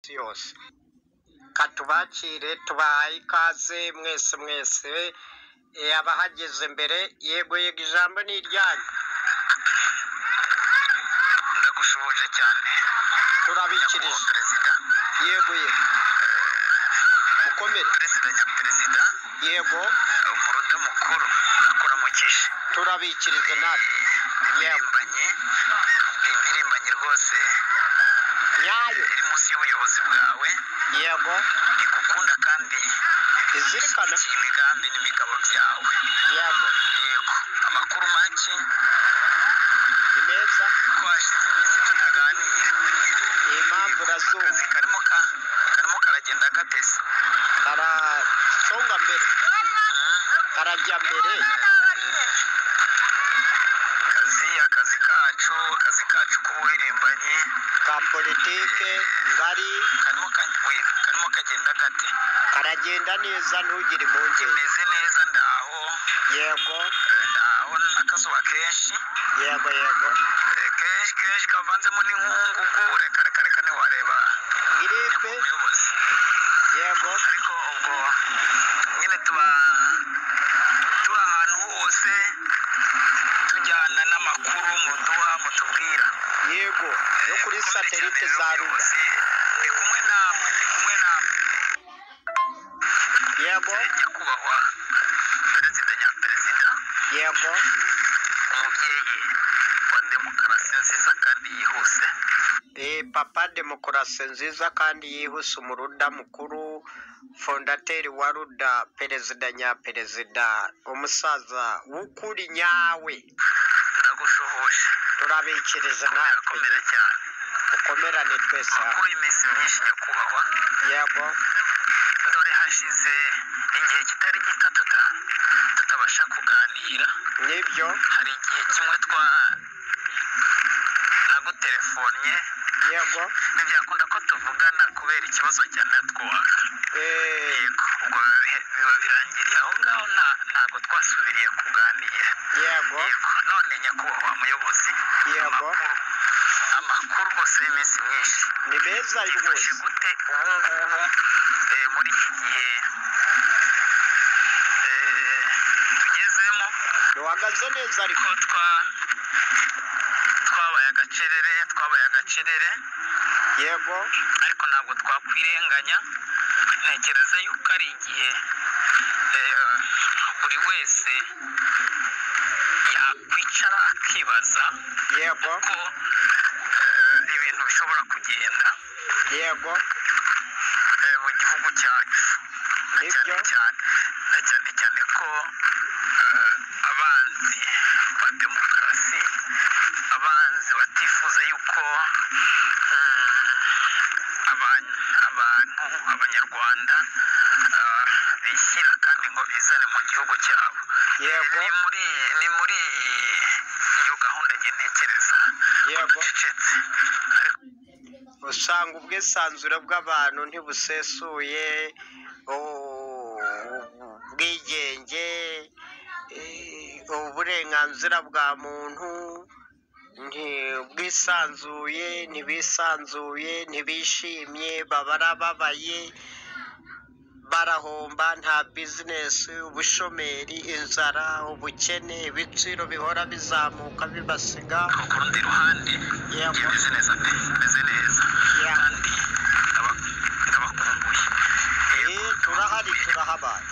y'isi yose katubakire tubahaye ikaze mwese mwese eh, abahageze mbere yego yego ijambo ni iryanyu ndagushubuje cyane turabikirije nyakubahwa perezida yego yego mukomere perezida nyaperezida yego umuruda mukuru akuramukije turabikirije natwe yego impirimbanyi impirimbanyi rwose nyayo iri munsi y'ubuyobozi bwawe yego igukunda kandi izirikana ishyigikiye imigambi n'imigabo byawe yego yego amakuru make ni meza ko hashize iminsi tutaganira impamvu akazi urazumva karimo ka- karimo karagenda gatese karasonga mbere karajya mbere akazi akazi kacu akazi kacu k'ubuhirimbanyi ka politike ngari karimo kagiye karimo kagenda gate karagenda neza ntugire impungenge meze neza ndaho yego eh, ndaho n'akazuba kenshi yego yego eh, kenshi kenshi kavanzemo n'inkungugu reka reka reka ntiwareba giripe umuyobozi yego ariko ubwo nyine tuba tuba ahantu hose tujyana n'amakuru muduha mutubwira yego yo kuri satelite za rura ubuyobozi ndi kumwe namwe ndi kumwe namwe yego nyakubahwa perezida nyaperezida yego umubyeyi wa demokarasi nziza kandi yihuse Eh, papa demokarasi nziza kandi yihuse umuruda mukuru fondateri wa ruda perezida nyaperezida umusaza w'ukuri nyawe ndagushuhuje turabikiriza natwe urakomera cyane ukomerane twese hamwe. kuri iyi minsi myinshi nyakubahwa yego dore hashize igihe kitari gito tuta- tutabasha kuganira nibyo hari igihe kimwe twa nagutelefonnye yego ntibyakunda ko tuvugana kubera ikibazo cya natwaka Eh, yego ubwo biba bihe- biba birangiriye aho ngaho nta- ntabwo twasubiriye kuganira yego yego none nyakubahwa muyobozi yego amakuru amakuru rwose y'iminsi myinshi ni meza rwose byifashe gute ubu ngubu eh, muri iki gihe eh, tugezemo duhagaze neza ariko ko twa twabaye agacerere twabaye agacerere yego ariko ntabwo twakwirenganya ntekereza yuko ari igihe eh, buri wese yakwicara akibaza yego ko eh, ibintu bishobora kugenda yego eh, mu gihugu cyacu na cyane Nibyo. cyane na cyane cyane ko eh, abanzi ba demokarasi abanzi batifuza yuko mm, abantu abantu abanyarwanda eh, bishyira kandi ngo bizane mu gihugu cyabo yego ni muri ni muri iyo gahunda njye ntekereza yego ucecetse ariko usanga ubwisanzure bw'abantu ntibusesuye u- ubwigenge eh, uburenganzira bwa muntu nti- bwisanzuye ntibisanzuye ntibishimye baba babaye barahomba nta bizinesi ubushomeri inzara ubukene ibiciro bihora bizamuka bibasiga ku rundi ruhande Yego. imeze neza pe imeze neza Yeah. kandi ndaba- ndabakumbuye Eh, turahari turahabaye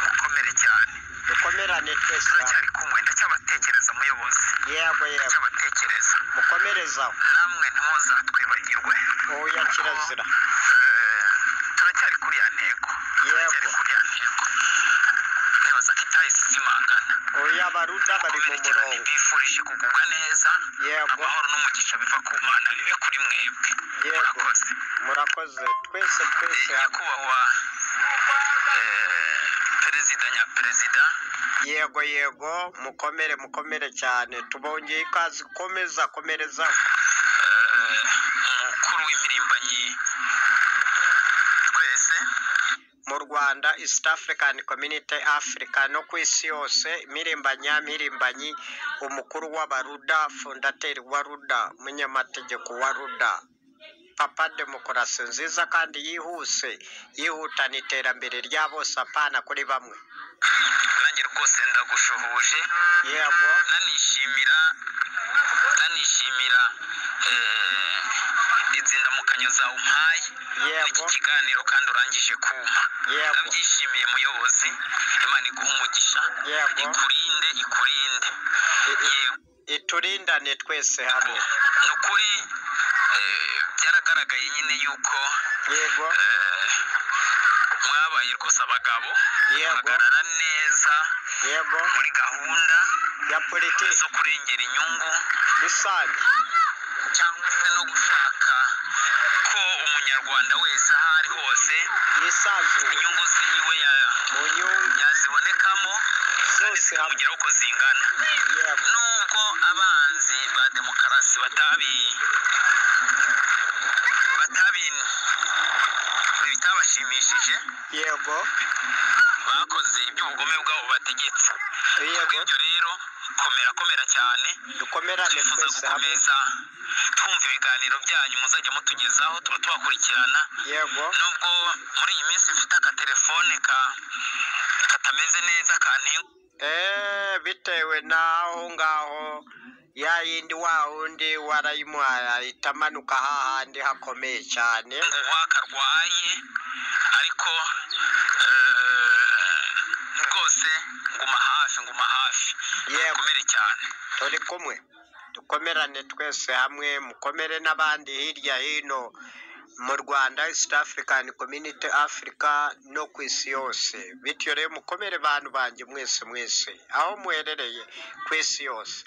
mukomere cyane dukomerane twese hamwe. turacyari kumwe ndacyabatekereza muyobozi yego yego ndacyabatekereza mukomerezaho namwe ntimuzatwibagirwe oya kirazira Eh, turacyari kuri ya ntego turacyari kuri ya ntego nibaza ko itahise zimangana oya baruda bari mu mukomere cyane murongo bifurije kugubwa neza yego amahoro n'umugisha biva ku mana bibe kuri mwebwe yego murakoze murakoze twese twese hamwe. nyakubahwa eh, perezida nyaperezida yego yego mukomere mukomere cyane tubongeye ikaze komeza komerezaho eh, umukuru w'impirimbanyi twese mu rwanda east african community africa no ku isi yose mirimbanya mirimbanyi umukuru w'abaruda fondateri wa ruda umunyamategeko wa ruda papa demokarasi nziza kandi yihuse yihutana iterambere rya bose apana kuri bamwe nanjye rwose ndagushuhuje yego nanishimira nanishimira eh, inzindamukanyo zawe umpaye Yego. iki kiganiro kandi urangije kumpa Yego. ndabyishimiye muyobozi imana iguhe umugisha Yego. ikurinde ikurinde I- i- yego iturindane twese hamwe ni ukuri eh, byaragaragaye nyine yuko yego eh, mwabaye rwose abagabo Yego. muhagarara neza yego muri gahunda ya politiki zo kurengera inyungu rusange cyangwa se no gushaka ko umunyarwanda wese aho ari hose yisanzuye inyungu ziwe ya- mu nyungu yazibonekamo kandi Zose hamwe. zikamugeraho uko zingana yego nubwo abanzi ba demokarasi batabi batabi bitabashimishije yego bakoze iby'ubugome bwabo bategetse yego kubw'ibyo rero komera komera cyane dukomerane twifuza twese hamwe gukomeza twumva ibiganiro byanyu muzajya mutugezaho tuba tubakurikirana yego nubwo muri iyi minsi mfite akatelefone ka katameze neza kantenguha Eh, bitewe n'aho ngaho ya yindi wa wundi warayimuhaye ahita amanuka hahandi hakomeye cyane karwaye ariko eh, rwose nguma hafi nguma hafi Yego. komere cyane turi kumwe dukomerane twese hamwe mukomere n'abandi hirya hino mu rwanda east african community africa no ku isi yose bityo rero mukomere bantu banjye mwese mwese aho muherereye ku isi yose